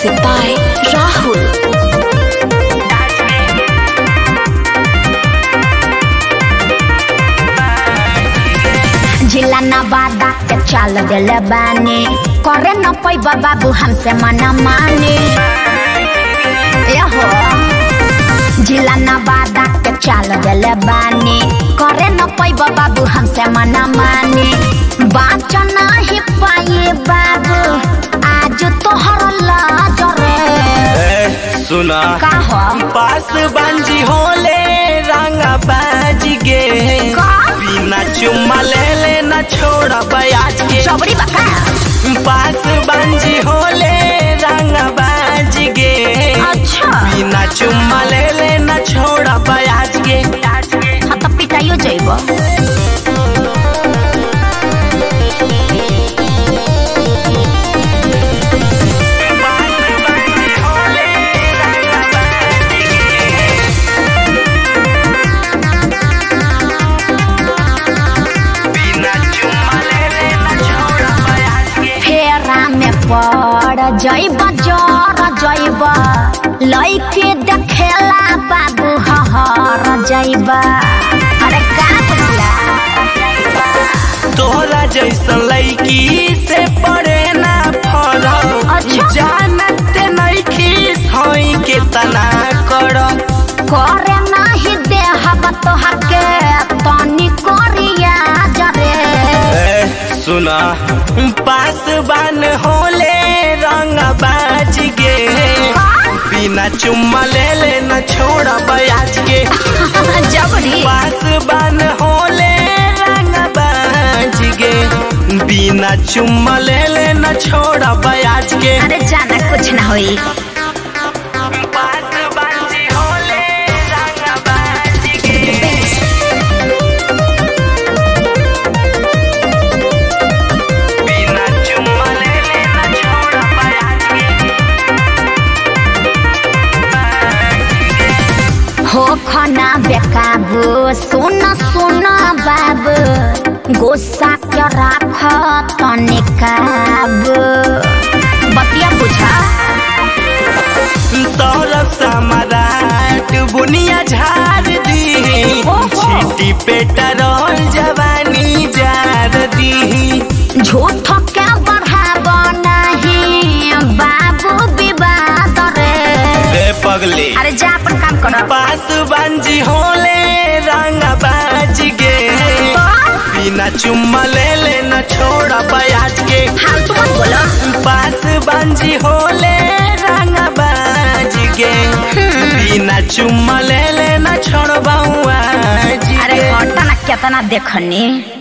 Music by Rahul. जिला नवादा के चाल दिले बानी करे न पैबा बाबू हमसे मना माने यहो जिला नवादा के चाल दिले बानी करे न पैबा बाबू हमसे मना माने बाच नहीं पाए बाबू आज तोहर लाज रे ए, सुना का हो पास बांजी होले रंगा बाज गे का? बिना चुम्मा ले लेना छोड़ा बयाज के चौबड़ी बका पास बांजी होले रंगा बाज गे अच्छा बिना चुम्मा ले लेना छोड़ा बयाज के हाँ तो पिटाइयो जइबो बिना चुम्मा ले लेना छोड़ा बयाज के फेरा में पड़ जइब जर जइब लइके देखेला बाबू हहर जइब अरे का बोला तोरा जैसन लड़की से पड़े ना फरक अच्छा। जानत नइखी सही के तना कर करे नाही देहब तोहके तनी करिया जरे सुना पास बान होले रंग बाज गे बिना चुम्मा ले लेना छोड़ा बयाज के जबरी पास बान होले रंग बाज गे बिना चुम्मा ले लेना छोड़ा बयाज के अरे जाना कुछ ना होई पास बांजी होले रंग बाज गे बिना चुम्मा ले लेना छोड़ा बयाज के हो खना बेकाबू सुन सुन बाबू गुस्सा के राख तनी काबू बतिया बुझा सौरभ सम्राट बुनिया झाड़ दी ओहो। छीटी पे टरोल जवानी जार दी झूठ के बढ़ाब नहीं बाबू विवाद रे रे पगली अरे जा अपन काम करो पास बांजी होले रंग बाज गे बिना चुम्मा ले लेना छोड़ा बयाज के फालतू मत बोलो पास बांजी होले रंग बाज गे बिना चुम्मा ले लेना छोड़बाऊ आज अरे गे घटना केतना देखनी